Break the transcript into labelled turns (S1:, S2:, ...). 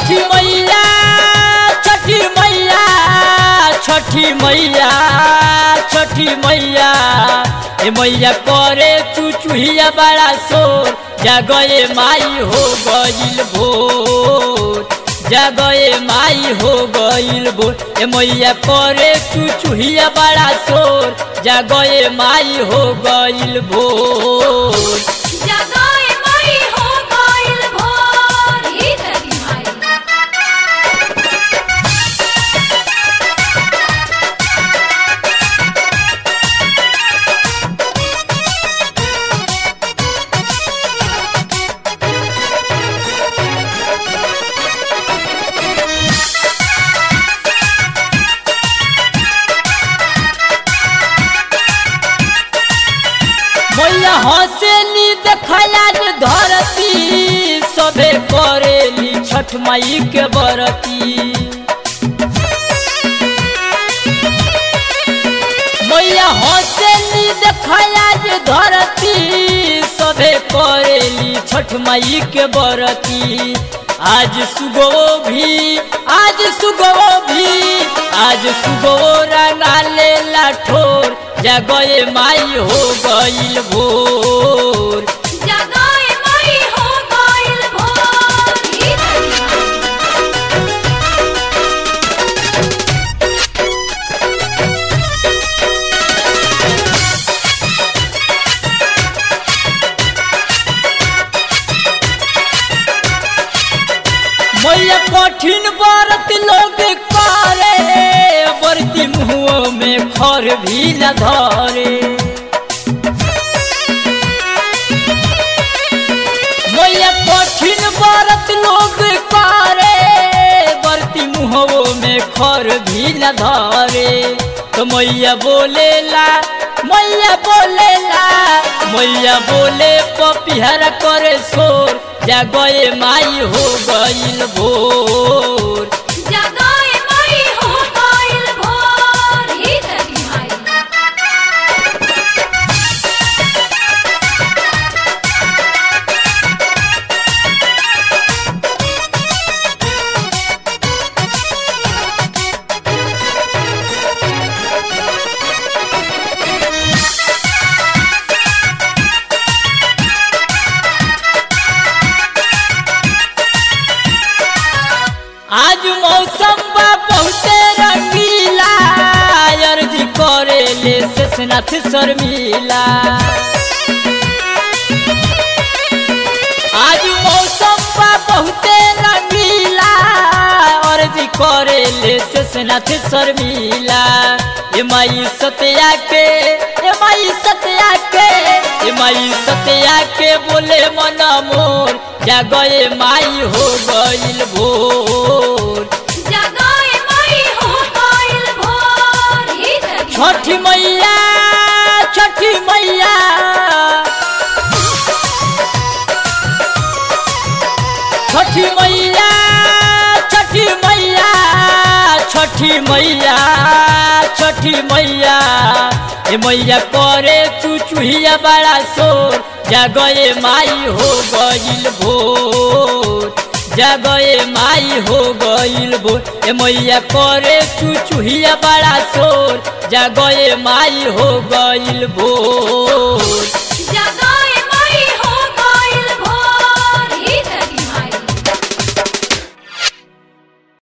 S1: छठी मैया छठी मैया छठी मैया छठी मैया ए मैया करे तू चूहिया बड़ा शोर जगए माई हो गईल भोर जगए माई हो गईल भोर ए मैया करे तू चूहिया बड़ा शोर जगए माई हो गईल भोर
S2: जगाए माई हो गइल भोर ई तेरी माई
S1: मैया हंसेली देखला जे धरती सबे करेली छठ माई के बरती मैया हंसेली देखला जे धरती सबे करेली छठ माई के बरती आज सुगो भी आज सुगो भी आज सुगो रंगा लेला ठोर जगए माई हो गईल भोर
S2: जगाए माई हो गइल भोर ई तेरी माई
S1: मैया कठिन व्रत लोग करे बरती मुँह में खर भी न धरे मैया कठिन व्रत लोग करे बरती मुँह में खर भी न धरे तो मैया बोलेला मैया बोलेला मैया बोले पपिहरा करे शोर जगए माई हो गईल भोर
S2: जगाए माई हो गइल भोर ई तेरी माई
S1: आज मौसम बा बहुते रंगीला अर्जी करे ले शेषनाथ शर्मिला आज मौसम बा बहुते रंगीला अर्जी करे ले शेषनाथ शर्मिला ए माई सत्या के ए माई सत्या के ए माई सत्या के बोले मन मोर जगए माई हो गईल भोर
S2: जगाए माई हो गइल भोर ई तेरी
S1: छठी मैया छठी मैया छठी मैया छठी मैया छठी मैया छठी मैया ए मैया करे तू चूहिया बड़ा शोर जगए माई हो गईल भोर जगए माई हो गईल भोर ए मैया करे तू चूहिया बड़ा शोर जगए माई हो गईल भोर